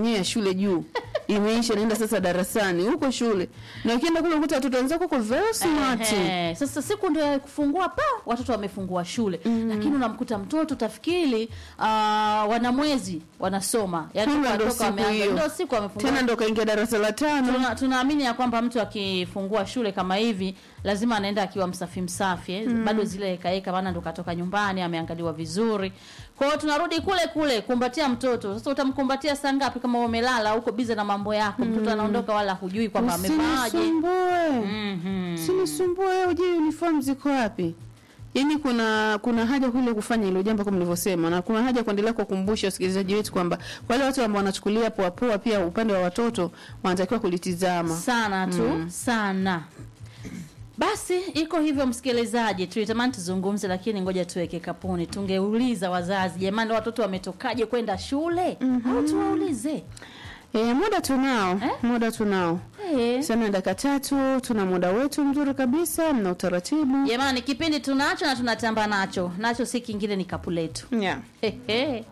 yenyewe ya shule juu imeisha, naenda sasa darasani huko shule, na ukienda kule ukuta watoto wenzako kwa very smart. Ehe, sasa siku ndio ya kufungua pa watoto wamefungua shule lakini unamkuta mtoto utafikiri uh, wana mwezi wanasoma yani Kumbe ndo watoka siku wameanza hiyo. ndio siku wamefungua Tena ndo kaingia darasa la tano. Tuna- tunaamini ya kwamba mtu akifungua shule kama hivi lazima anaenda akiwa msafi msafi eh? bado zile hekaheka maana ndo katoka nyumbani ameangaliwa vizuri kwa hiyo tunarudi kule kule kumbatia mtoto sasa utamkumbatia saa ngapi kama umelala huko bize na mambo yako mtoto anaondoka wala hujui kwamba amevaaje Usinisumbue. Mhm. Usinisumbue wewe, ujui uniform ziko wapi? Yaani kuna kuna haja kule kufanya hilo jambo kama nilivyosema, na kuna haja kuendelea kuwakumbusha wasikilizaji wetu kwamba wale watu ambao wanachukulia poa poa, pia upande wa watoto wanatakiwa kulitizama. sana tu sana basi iko hivyo msikilizaji tulitamani tuzungumze lakini ngoja tuweke kapuni tungeuliza wazazi jamani watoto wametokaje kwenda shule au tuwaulize E, muda tunao Eh? muda tunao Eh. sana, dakika tatu, tuna muda wetu mzuri kabisa na utaratibu jamani kipindi tunacho na tunatamba nacho nacho si kingine ni kapu letu yeah. Hehe.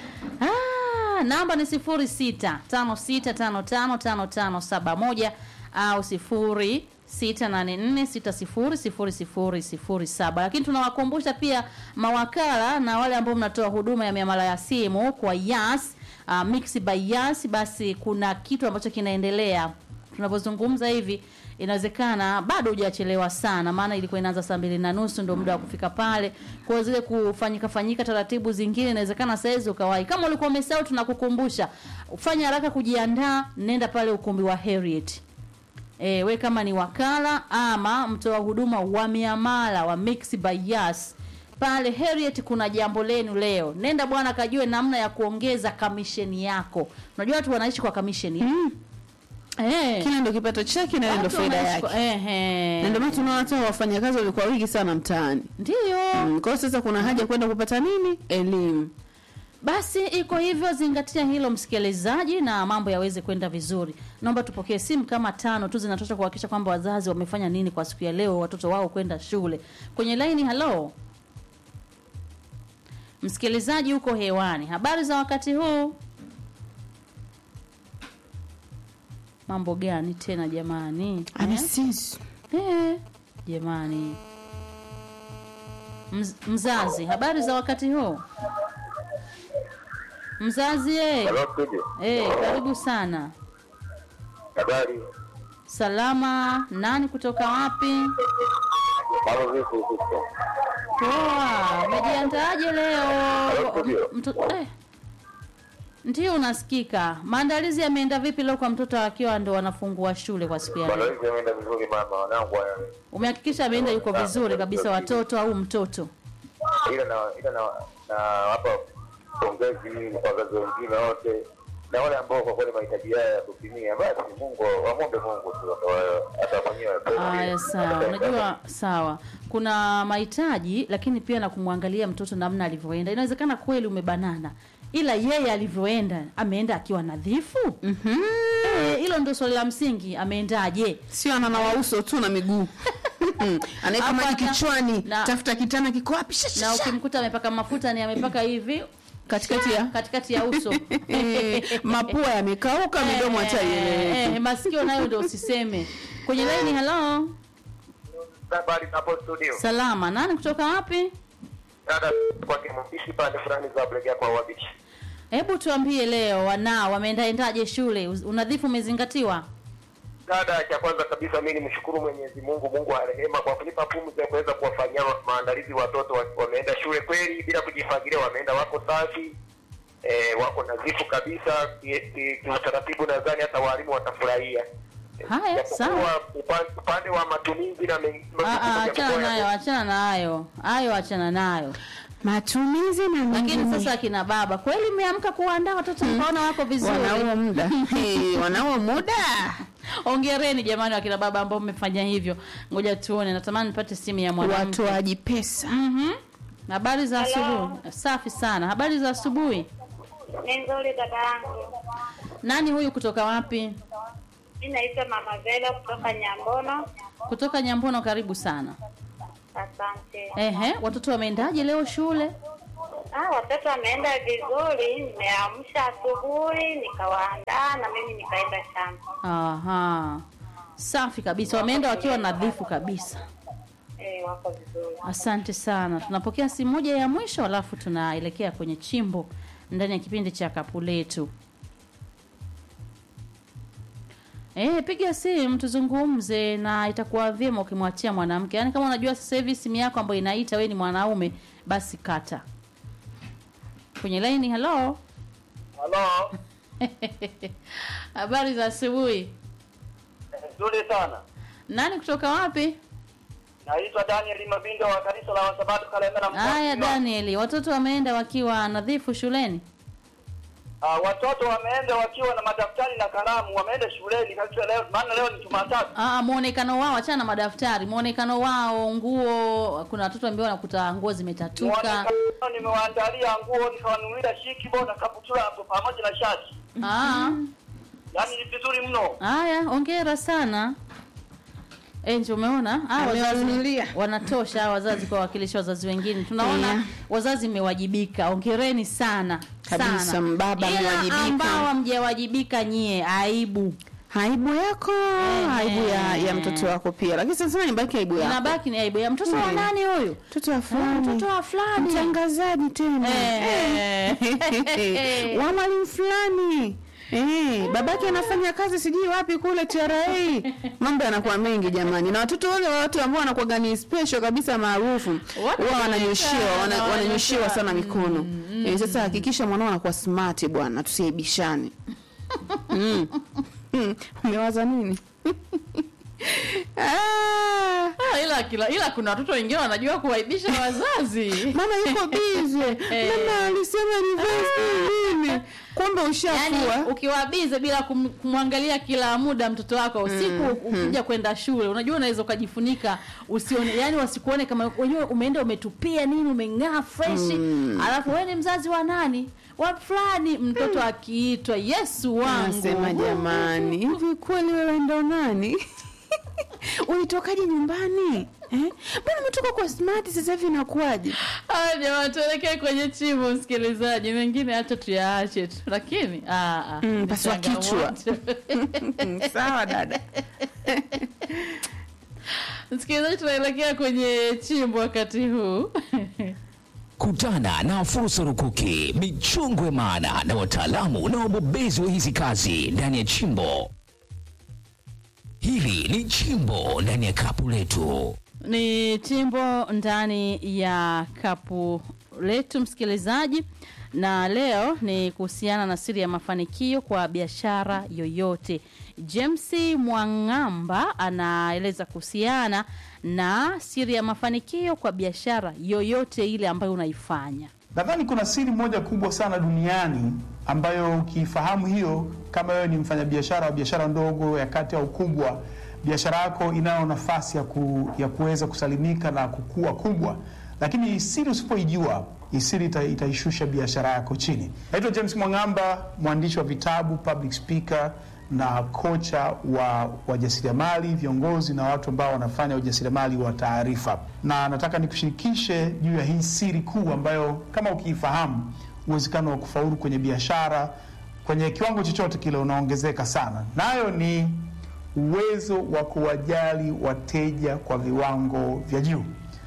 Ah, namba ni sifuri sita tano sita tano tano tano tano saba moja au sifuri sita nane nne sita sifuri sifuri sifuri sifuri saba lakini tunawakumbusha pia mawakala na wale ambao mnatoa huduma ya miamala ya simu kwa yas uh, mix by yas basi kuna kitu ambacho kinaendelea tunavyozungumza hivi inawezekana bado hujachelewa sana maana ilikuwa inaanza saa mbili na nusu ndio muda wa kufika pale kwa zile kufanyika fanyika taratibu zingine inawezekana saizi ukawahi kama ulikuwa umesahau tunakukumbusha fanya haraka kujiandaa nenda pale ukumbi wa Harriet E, we kama ni wakala ama mtoa huduma wa miamala wa Mix by Yas pale Harriet kuna jambo lenu leo. Nenda bwana kajue namna ya kuongeza kamisheni yako. Unajua watu wanaishi kwa kamisheni. mm. Eh. Kile ndo kipato chake na ile ndo Watu faida wanaishi yake, kwa- Ehe. na ndio maana tunaona hata wafanyakazi walikuwa wengi sana mtaani. Ndio. Mm, kwa hiyo sasa kuna haja kwenda kupata nini? Elimu. Basi iko hivyo, zingatia hilo msikilizaji, na mambo yaweze kwenda vizuri. Naomba tupokee simu kama tano tu zinatosha kuhakikisha kwamba wazazi wamefanya nini kwa siku ya leo, watoto wao kwenda shule. Kwenye laini, halo msikilizaji, uko hewani, habari za wakati huu? Mambo gani tena jamani? Eh? Amesizi. Eh, jamani Mz, mzazi, habari za wakati huu? Mzazi eh. Halo studio. Eh, karibu sana. Habari. Salama, nani kutoka wapi? Mambo vipi huko? Poa, umejiandaaje leo? Hello, studio. Mto, eh. Ndio unasikika. Maandalizi yameenda vipi leo kwa mtoto akiwa ndo wanafungua shule kwa siku ya leo? Maandalizi yameenda vizuri mama, wanangu wana- Umehakikisha ameenda yuko vizuri kabisa watoto au mtoto? ila na ila na na hapa pongezi kwa wazazi wengine wote na wale ambao kwa kweli mahitaji yao ya kutimia, basi Mungu wamwombe Mungu tu ndo hata mwenyewe Aya, sawa. Unajua, sawa, kuna mahitaji lakini pia na kumwangalia mtoto namna alivyoenda. Inawezekana kweli umebanana, ila yeye alivyoenda, ameenda akiwa nadhifu. Mhm. Eh, Hilo ndio swali la msingi, ameendaje? Sio ananawa uso tu na miguu. Anaweka Hapa maji na- kichwani, na- tafuta kitana kiko wapi? Sha, sha, Na sha. ukimkuta amepaka mafuta ni amepaka hivi katikati ya katikati ya uso Eh, mapua yamekauka, midomo hata Eh, ieleweki. eh, masikio nayo ndio usiseme. Kwenye laini, hello, habari hapo studio. salama, nani kutoka wapi? Dada kwa kimbishi pande fulani za kuelekea kwa wabichi. Hebu tuambie leo, wanao wameendaendaje shule? Uz- Unadhifu umezingatiwa? Dada, cha kwanza kabisa mimi nimshukuru Mwenyezi Mungu, Mungu wa rehema kwa kunipa pumzi ya kuweza kuwafanyia ma- maandalizi watoto wa- wameenda shule kweli bila kujifagilia, wameenda wako safi eh, wako nadhifu kabisa ki- ki- kiutaratibu. Nadhani hata walimu watafurahia. Haya, Japokuwa sawa. upa- upande wa matumizi na men- Ah, ah, majukumu achana japokuwa nayo, yame- achana nayo, hayo achana nayo. Matumizi na Lakini mengine. sasa akina baba kweli mmeamka kuandaa watoto mkaona wako vizuri. wanao muda Eh, wanao muda Hongereni jamani wakina baba ambao mmefanya hivyo. Ngoja tuone, natamani nipate simu ya mwanamke. watoaji pesa. Mhm. Habari za asubuhi. Safi sana. Habari za asubuhi. Ni nzuri dada yangu. Nani huyu kutoka wapi? Mi naitwa Mama Vela kutoka Nyambono. Kutoka Nyambono, karibu sana. Asante. Ehe, watoto wameendaje leo shule? Ah, watoto wameenda vizuri, nimeamsha asubuhi nikawaandaa na mimi nikaenda shamba. Aha, safi kabisa, wameenda wakiwa nadhifu kabisa. Eh, wako vizuri. Asante sana. Tunapokea simu moja ya mwisho, alafu tunaelekea kwenye chimbo ndani ya kipindi cha kapu letu. Eh, piga simu tuzungumze, na itakuwa vyema ukimwachia mwanamke. Yaani kama unajua sasa hivi simu yako ambayo inaita wewe ni mwanaume, basi kata. Kwenye laini, hello. Halo, Habari za asubuhi. nzuri sana. Nani kutoka wapi? Naitwa Daniel Mabindo wa kanisa la Wasabato Kalemera mkoa. Haya, Mzima. Danieli, watoto wameenda wakiwa nadhifu shuleni? Ah, watoto wameenda wakiwa na madaftari na kalamu, wameenda shuleni kabisa leo, maana leo ni Jumatatu. Ah, muonekano wao, achana na madaftari, muonekano wao, nguo. Kuna watoto ambao wanakuta nguo zimetatuka. Muonekano nimewaandalia nguo, nikawanunulia shikibo na kaputula hapo pamoja na shati. Ah, Yaani ni vizuri mno. haya, ongera sana. Enje, umeona? Ah, wazazi Amewanunulia. wanatosha hawa wazazi kwa wakilishi wazazi wengine. Tunaona Yeah. wazazi mmewajibika. Ongereni sana. Kabisa, sana. mbaba Ila mmewajibika. ambao hamjawajibika nyie, aibu. aibu yako aibu ya, ya mtoto wako pia lakini sana sana nibaki aibu yako Inabaki ni aibu ya mtoto wa Mm. nani huyu? mtoto wa Ah, fulani Mtoto wa fulani. mtangazaji tena Eh. Eh. wa mwalimu fulani Eh, babake anafanya kazi sijui wapi kule TRA. Mambo yanakuwa mengi jamani, na watoto wale wa watu ambao wanakuwa ni special kabisa maarufu Watu huwa wananyoshiwa wana, na wananyoshiwa sana wananyoshiwa. mikono eh, sasa hakikisha mwanao anakuwa smart bwana, tusiaibishane. mm. Mm. Umewaza nini? ah. Ah, ila kila ila kuna watoto wengine wanajua kuwaibisha wazazi. mama yuko bize mama alisema reverse nini kumbe ushafua Yaani ukiwa bize bila kum, kumwangalia kila muda mtoto wako usiku ukija kwenda shule, unajua unaweza ukajifunika usione, yani wasikuone kama wenyewe umeenda umetupia nini, umeng'aa fresh alafu wewe ni mzazi wa nani wa fulani, mtoto akiitwa Yesu wangu Nasema jamani, hivi kweli wewe ndo nani? Ulitokaje nyumbani? Eh? Mbona umetoka kwa smart sasa hivi inakuwaje? Haya jamani, tuelekee kwenye chimbo, msikilizaji. Mengine hata tuyaache tu, lakini ah, ah, Mm, ni pasua kichwa. changamoto. Sawa dada. Msikilizaji, tunaelekea kwenye chimbo wakati huu Kutana na fursa rukuki, michongwe maana na wataalamu na wabobezi wa hizi kazi ndani ya chimbo. Hili ni chimbo ndani ya kapu letu. ni chimbo ndani ya kapu letu msikilizaji, na leo ni kuhusiana na siri ya mafanikio kwa biashara yoyote. James Mwang'amba anaeleza kuhusiana na siri ya mafanikio kwa biashara yoyote ile ambayo unaifanya. Nadhani kuna siri moja kubwa sana duniani ambayo ukifahamu hiyo, kama wewe ni mfanyabiashara wa biashara ndogo ya kati au kubwa, biashara yako inayo nafasi ya, ku, ya kuweza kusalimika na kukua kubwa, lakini hii siri usipoijua, hii siri ita, itaishusha biashara yako chini. Naitwa James Mwang'amba, mwandishi wa vitabu, public speaker na kocha wa wajasiriamali, viongozi na watu ambao wanafanya ujasiriamali wa taarifa, na nataka nikushirikishe juu ya hii siri kuu ambayo kama ukiifahamu, uwezekano wa kufaulu kwenye biashara kwenye kiwango chochote kile unaongezeka sana, nayo ni uwezo wa kuwajali wateja kwa viwango vya juu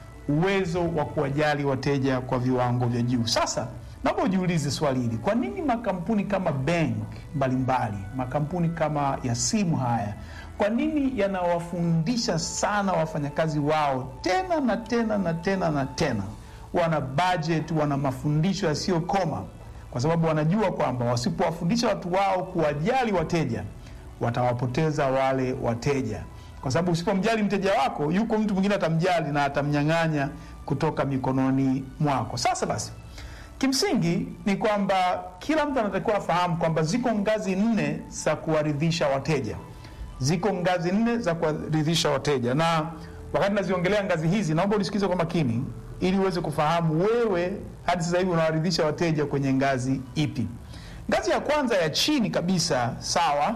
uwezo wa kuwajali wateja kwa viwango vya juu. Sasa naomba ujiulize swali hili, kwa nini makampuni kama bank mbalimbali, makampuni kama ya simu haya, kwa nini yanawafundisha sana wafanyakazi wao tena na tena na tena na tena? Wana budget, wana mafundisho yasiyokoma, kwa sababu wanajua kwamba wasipowafundisha watu wao kuwajali wateja watawapoteza wale wateja kwa sababu usipomjali mteja wako, yuko mtu mwingine atamjali na atamnyang'anya kutoka mikononi mwako. Sasa basi, kimsingi ni kwamba kila mtu anatakiwa afahamu kwamba ziko ngazi nne za kuwaridhisha wateja, ziko ngazi nne za kuwaridhisha wateja, na wakati naziongelea ngazi hizi, naomba unisikize kwa makini ili uweze kufahamu wewe hadi sasa hivi unawaridhisha wateja kwenye ngazi ipi. Ngazi ya kwanza ya chini kabisa, sawa,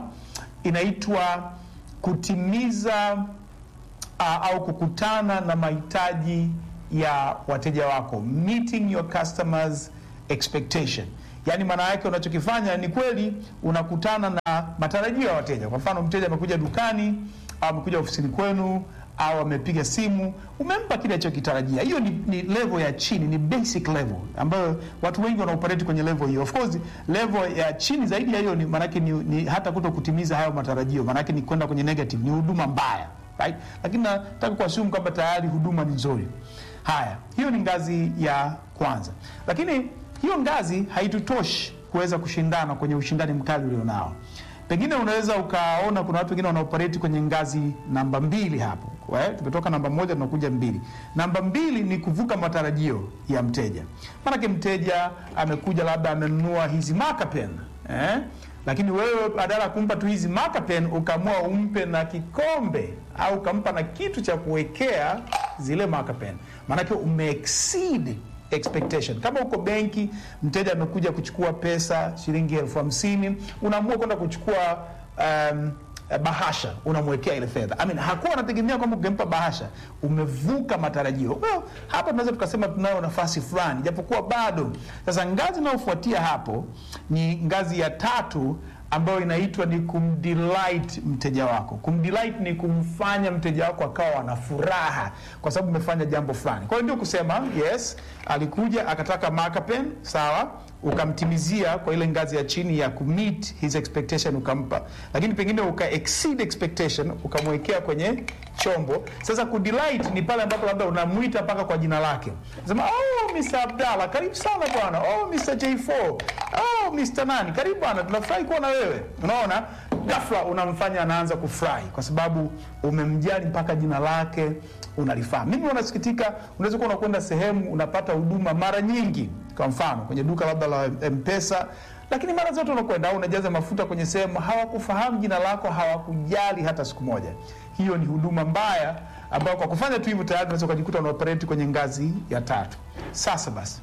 inaitwa kutimiza uh, au kukutana na mahitaji ya wateja wako, meeting your customers expectation yaani maana yake unachokifanya ni kweli unakutana na matarajio ya wateja kwa mfano mteja amekuja dukani au amekuja ofisini kwenu au amepiga simu umempa kile alichokitarajia hiyo ni, ni level ya chini ni basic level ambayo watu wengi wanaoperate kwenye level hiyo of course level ya chini zaidi ya hiyo ni maanake ni, ni hata kuto kutimiza hayo matarajio maanake ni kwenda kwenye negative ni huduma mbaya right? lakini nataka kuassume kwamba tayari huduma ni nzuri haya hiyo ni ngazi ya kwanza lakini hiyo ngazi haitutoshi kuweza kushindana kwenye ushindani mkali ulionao pengine unaweza ukaona kuna watu wengine wanaoperate kwenye ngazi namba mbili hapo We, tumetoka namba moja tunakuja mbili namba mbili ni kuvuka matarajio ya mteja maanake mteja amekuja labda amenunua hizi marker pen eh? lakini wewe badala ya kumpa tu hizi marker pen ukaamua umpe na kikombe au ukampa na kitu cha kuwekea zile marker pen maanake umeexceed expectation kama uko benki mteja amekuja kuchukua pesa shilingi elfu hamsini unaamua kwenda kuchukua um, bahasha unamwekea ile fedha I mean, hakuwa anategemea kwamba ukimpa bahasha umevuka matarajio well, hapa tunaweza tukasema tunayo nafasi fulani japokuwa bado sasa ngazi inayofuatia hapo ni ngazi ya tatu ambayo inaitwa ni kumdelight mteja wako kumdelight ni kumfanya mteja wako akawa na furaha kwa sababu umefanya jambo fulani kwa hiyo ndio kusema yes alikuja akataka marker pen sawa ukamtimizia kwa ile ngazi ya chini ya kumeet his expectation ukampa lakini pengine uka exceed expectation ukamwekea kwenye chombo sasa kudelight ni pale ambapo labda unamwita mpaka kwa jina lake sema oh Mr. Abdalla karibu sana bwana oh Mr. J4 oh Mr. nani karibu bwana tunafurahi kuwa na wewe unaona ghafla unamfanya anaanza kufurahi kwa sababu umemjali mpaka jina lake unalifaa mimi unasikitika unaweza kuwa unakwenda sehemu unapata huduma mara nyingi kwa mfano kwenye duka labda la mpesa lakini mara zote unakwenda au unajaza mafuta kwenye sehemu hawakufahamu jina lako hawakujali hata siku moja hiyo ni huduma mbaya ambayo kwa kufanya tu hivyo tayari unaweza ukajikuta unaoperate kwenye ngazi ya tatu sasa basi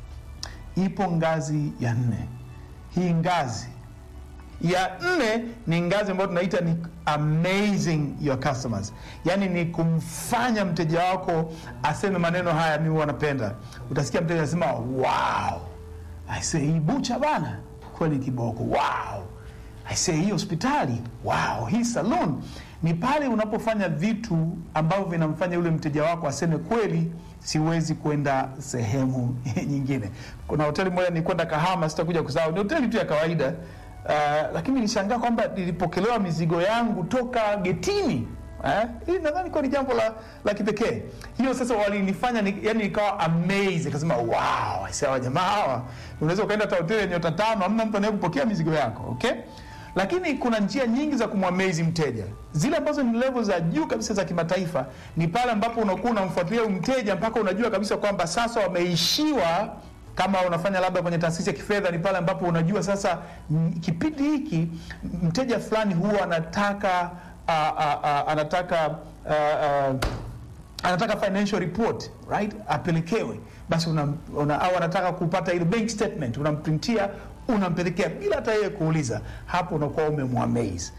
ipo ngazi ya nne hii ngazi ya nne ni ngazi ambayo tunaita ni amazing your customers yaani ni kumfanya mteja wako aseme maneno haya mimi wanapenda utasikia mteja anasema wow aise hii bucha bana kweli kiboko wow aise hii hospitali wow hii salon ni pale unapofanya vitu ambavyo vinamfanya yule mteja wako aseme kweli siwezi kwenda sehemu nyingine kuna hoteli moja nilikwenda kahama sitakuja kusahau ni hoteli tu ya kawaida Uh, lakini nilishangaa kwamba nilipokelewa mizigo yangu toka getini eh? Hili nadhani kwa ni jambo la, la kipekee. Hiyo sasa walinifanya ni, yani nikawa amazed, akasema wow, sawa jamaa hawa, unaweza ukaenda hata hoteli yenye nyota tano, hamna mtu anayekupokea mizigo yako okay? Lakini kuna njia nyingi za kumwamezi mteja. Zile ambazo ni level za juu kabisa za kimataifa ni pale ambapo unakuwa unamfuatilia mteja mpaka unajua kabisa kwamba sasa wameishiwa kama unafanya labda kwenye taasisi ya kifedha ni pale ambapo unajua sasa m, kipindi hiki mteja fulani huwa anataka uh, uh, uh, anataka uh, uh, anataka financial report right apelekewe basi una, una, au anataka kupata ile bank statement unamprintia unampelekea bila hata yeye kuuliza hapo unakuwa umemwamaze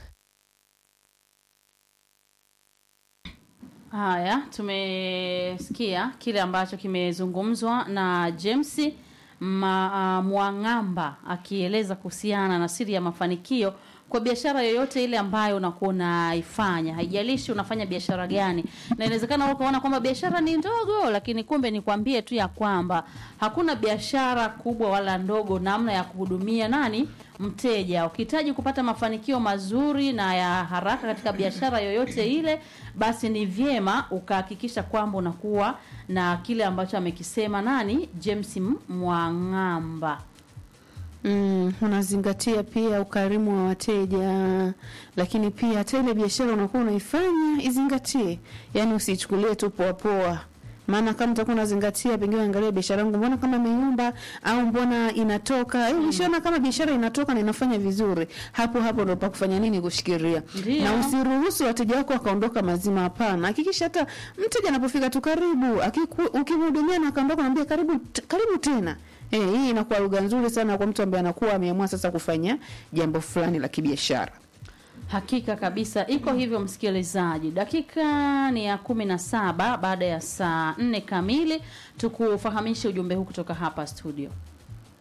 Haya, tumesikia kile ambacho kimezungumzwa na James Ma, uh, Mwang'amba akieleza kuhusiana na siri ya mafanikio kwa biashara yoyote ile ambayo unakuwa unaifanya, haijalishi unafanya biashara gani. Na inawezekana wewe ukaona kwamba biashara ni ndogo, lakini kumbe nikwambie tu ya kwamba hakuna biashara kubwa wala ndogo namna ya kuhudumia nani mteja. Ukihitaji kupata mafanikio mazuri na ya haraka katika biashara yoyote ile, basi ni vyema ukahakikisha kwamba unakuwa na kile ambacho amekisema nani James Mwang'amba. Mm, unazingatia pia ukarimu wa wateja, lakini pia hata ile biashara unakuwa unaifanya izingatie, yaani usichukulie tu poa poa. Maana kama utakuwa unazingatia, pengine angalia biashara yangu, mbona kama imeyumba au mbona inatoka eh, ushaona kama biashara inatoka na inafanya vizuri, hapo hapo ndio pa kufanya nini, kushikilia Ndio. na usiruhusu wateja wako wakaondoka mazima. Hapana, hakikisha hata mteja anapofika tu karibu, akiku- ukimhudumia na akaondoka, naambia karibu, t- karibu tena. Eh, hii inakuwa lugha nzuri sana kwa mtu ambaye anakuwa ameamua sasa kufanya jambo fulani la kibiashara. Hakika kabisa iko hivyo, msikilizaji. Dakika ni ya kumi na saba baada ya saa nne kamili, tukufahamishe ujumbe huu kutoka hapa studio.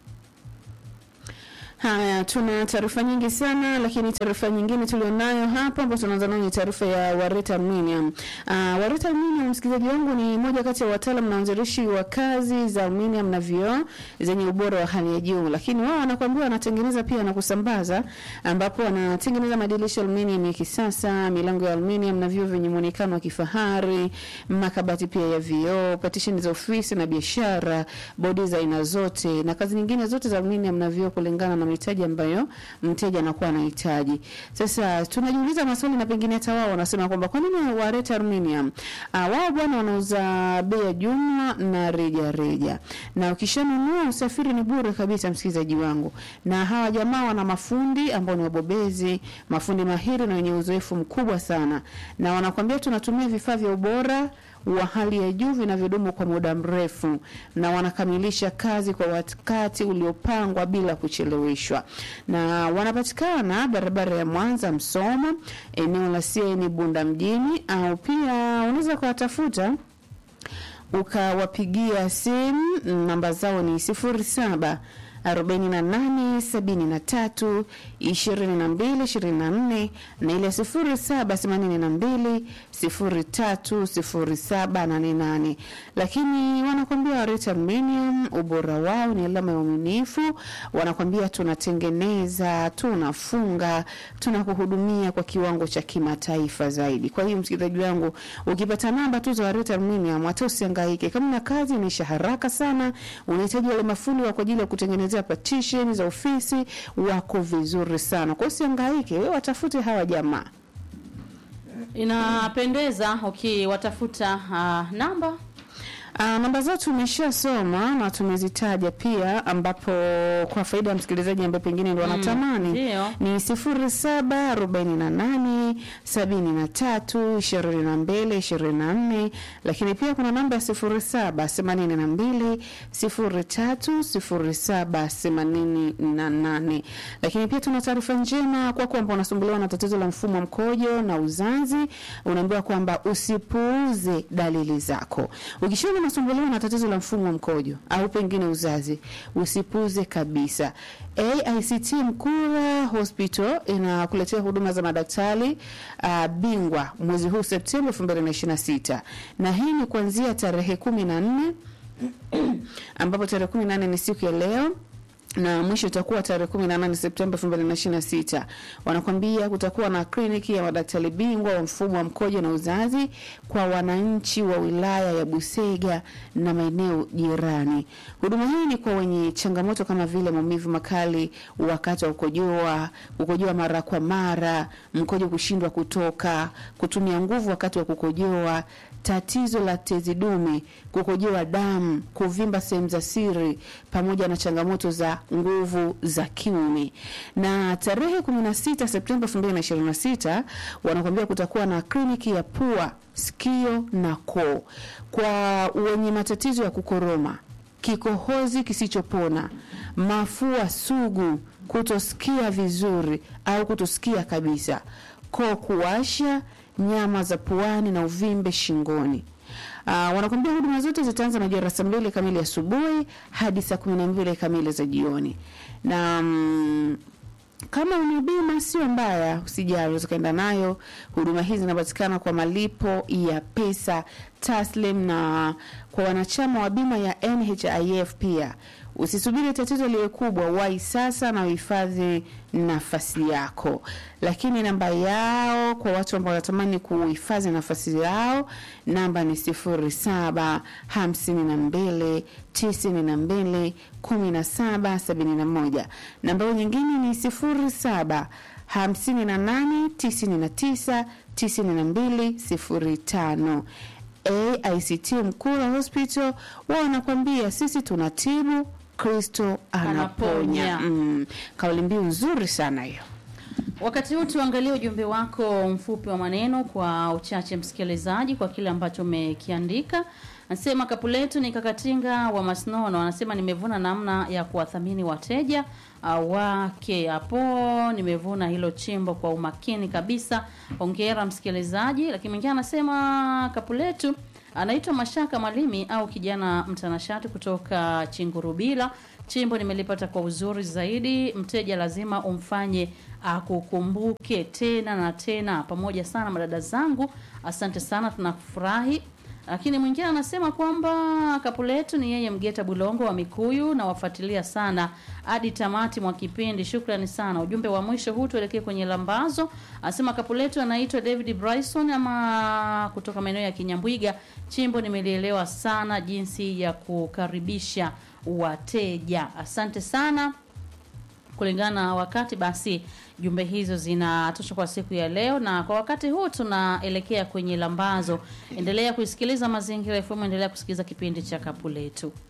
Haya, tuna taarifa nyingi sana, lakini taarifa nyingine tulionayo hapa ambayo tunaanza nayo ni taarifa ya Wareta Aluminium. Uh, Wareta Aluminium, msikilizaji wangu, ni moja kati ya wataalam na wanzilishi wa kazi za aluminium na vioo zenye ubora wa hali ya juu, lakini wao wanakuambia wanatengeneza pia na kusambaza, ambapo wanatengeneza madirisha aluminium ya kisasa, milango ya aluminium na vioo vyenye muonekano wa kifahari, makabati pia ya vioo, partition za ofisi na biashara, bodi za aina zote na kazi nyingine zote za aluminium na vioo kulingana na mahitaji ambayo mteja anakuwa anahitaji. Sasa tunajiuliza maswali na pengine hata wao wanasema kwamba kwa nini waleta aluminium? Ah, wao bwana wanauza bei ya jumla na reja reja, na ukishanunua usafiri ni bure kabisa, msikilizaji wangu. Na hawa jamaa wana mafundi ambao ni wabobezi, mafundi mahiri na wenye uzoefu mkubwa sana, na wanakwambia tunatumia vifaa vya ubora wa hali ya juu vinavyodumu kwa muda mrefu na wanakamilisha kazi kwa wakati uliopangwa bila kucheleweshwa. Na wanapatikana barabara ya Mwanza Msoma, eneo la CN Bunda mjini, au pia unaweza kuwatafuta ukawapigia simu. Namba zao ni sifuri saba arobaini na nane sabini na tatu ishirini na mbili ishirini na nne na ile sifuri saba themanini na mbili sifuri tatu sifuri saba nane nane. Lakini wanakwambia Wareta Aluminium, ubora wao ni alama ya uaminifu. Wanakwambia tunatengeneza, tunafunga, tunakuhudumia kwa kiwango cha kimataifa zaidi. Kwa hiyo msikilizaji wangu, ukipata namba tu za Wareta Aluminium, hata usihangaike. Kama na kazi inaisha haraka sana, unahitaji wale mafundi wa kwa ajili ya kutengeneza kutengenezea partition za ofisi wako vizuri sana. Kwa hiyo usihangaike, wewe watafute hawa jamaa. Inapendeza ukiwatafuta uh, namba Uh, namba zao tumeshasoma na tumezitaja pia, ambapo kwa faida ya msikilizaji ambaye pengine ndo anatamani ndio. ni sifuri saba arobaini na nane sabini na tatu ishirini na mbili ishirini na nne lakini pia kuna namba ya sifuri saba themanini na mbili sifuri tatu sifuri saba themanini na nane lakini pia tuna taarifa njema kwa kwamba unasumbuliwa na tatizo la mfumo wa mkojo na uzazi unaambiwa kwamba usipuuze dalili zako ukishaona unasumbuliwa na tatizo la mfumo wa mkojo au pengine uzazi usipuuze kabisa AICT Mkura Hospital inakuletea huduma za madaktari uh, bingwa mwezi huu Septemba 2026 na hii ni kuanzia tarehe kumi na nne ambapo tarehe kumi na nne ni siku ya leo na mwisho itakuwa tarehe 18 Septemba 2026. Wanakwambia kutakuwa na kliniki ya madaktari bingwa wa mfumo wa mkojo na uzazi kwa wananchi wa wilaya ya Busega na maeneo jirani. Huduma hii ni kwa wenye changamoto kama vile maumivu makali wakati wa kukojoa, kukojoa mara kwa mara, mkojo kushindwa kutoka, kutumia nguvu wakati wa kukojoa, tatizo la tezi dume, kukojoa damu, kuvimba sehemu za siri, pamoja na changamoto za nguvu za kiume. Na tarehe 16 Septemba 2026 wanakuambia kutakuwa na kliniki ya pua, sikio na koo kwa wenye matatizo ya kukoroma, kikohozi kisichopona, mafua sugu, kutosikia vizuri au kutosikia kabisa, koo kuwasha, nyama za puani na uvimbe shingoni. Uh, wanakwambia huduma zote zitaanza majira saa mbili kamili asubuhi hadi saa kumi na mbili kamili za jioni na mm, kama una bima sio mbaya, usijali, unaweza ukaenda nayo. Huduma hizi zinapatikana kwa malipo ya pesa taslim na kwa wanachama wa bima ya NHIF pia. Usisubiri tatizo liwe kubwa, wahi sasa na uhifadhi nafasi yako. Lakini namba yao kwa watu ambao wanatamani kuhifadhi nafasi yao, namba ni sifuri saba hamsini na mbili tisini na mbili kumi na saba sabini na moja. Namba yao nyingine ni sifuri saba hamsini na nane tisini na tisa tisini na mbili sifuri tano. AICT Mkura Hospital wao wanakwambia sisi tunatibu, Kristo anaponya. Anaponya. Mm, kauli mbiu nzuri sana hiyo. Wakati huu tuangalie ujumbe wako mfupi wa maneno kwa uchache, msikilizaji, kwa kile ambacho umekiandika. Anasema kapu letu ni kakatinga wa Masnono, anasema nimevuna namna ya kuwathamini wateja uh, wake hapo. Nimevuna hilo chimbo kwa umakini kabisa. Hongera msikilizaji. Lakini mwingine anasema kapu letu anaitwa Mashaka Malimi au kijana mtanashati kutoka Chingurubila. Chimbo nimelipata kwa uzuri zaidi. Mteja lazima umfanye akukumbuke tena na tena. Pamoja sana madada zangu, asante sana, tunafurahi. Lakini mwingine anasema kwamba kapu letu ni yeye Mgeta Bulongo wa Mikuyu na wafuatilia sana hadi tamati mwa kipindi. Shukrani sana. Ujumbe wa mwisho huu tuelekee kwenye lambazo. Anasema kapu letu anaitwa David Bryson ama kutoka maeneo ya Kinyambwiga. Chimbo nimelielewa sana jinsi ya kukaribisha wateja. Asante sana kulingana na wakati basi jumbe hizo zinatosha kwa siku ya leo na kwa wakati huu tunaelekea kwenye lambazo endelea kuisikiliza mazingira FM endelea kusikiliza kipindi cha kapu letu